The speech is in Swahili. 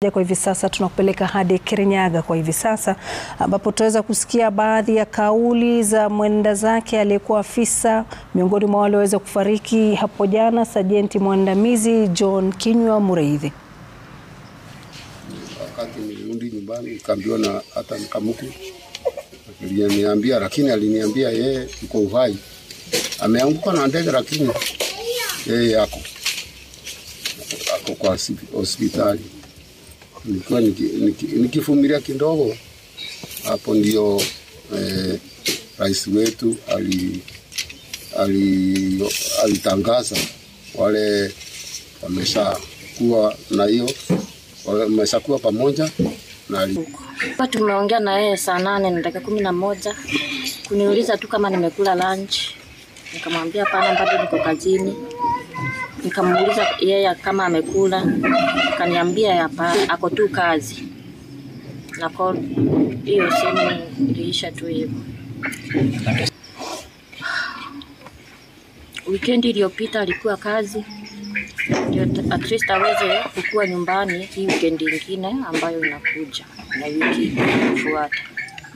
Kwa hivi sasa tunakupeleka hadi Kirinyaga kwa hivi sasa ambapo tutaweza kusikia baadhi ya kauli za mwenda zake aliyekuwa afisa miongoni mwa wale waweza kufariki hapo jana, Sajenti mwandamizi John Kinyua Mureithi. Wakati nilirudi nyumbani nikaambiwa na hata mkamuku aliniambia, lakini aliniambia yeye yuko uhai, ameanguka na ndege, lakini yeye ako ako kwa hospitali. Nilikuwa nikivumilia niki, kidogo hapo, ndio eh, rais wetu ali, ali, alitangaza wale wameshakuwa na hiyo wameshakuwa pamoja na kwa tumeongea na yeye saa nane na dakika kumi na moja kuniuliza tu kama nimekula lunch, nikamwambia hapana, bado niko kazini. Nikamuuliza yeye kama amekula, akaniambia hapana, ako tu kazi na hiyo simu iliisha tu hivyo. Wikendi iliyopita alikuwa kazi ndio at least aweze kukua nyumbani hii weekend ingine ambayo inakuja na wiki inafuata.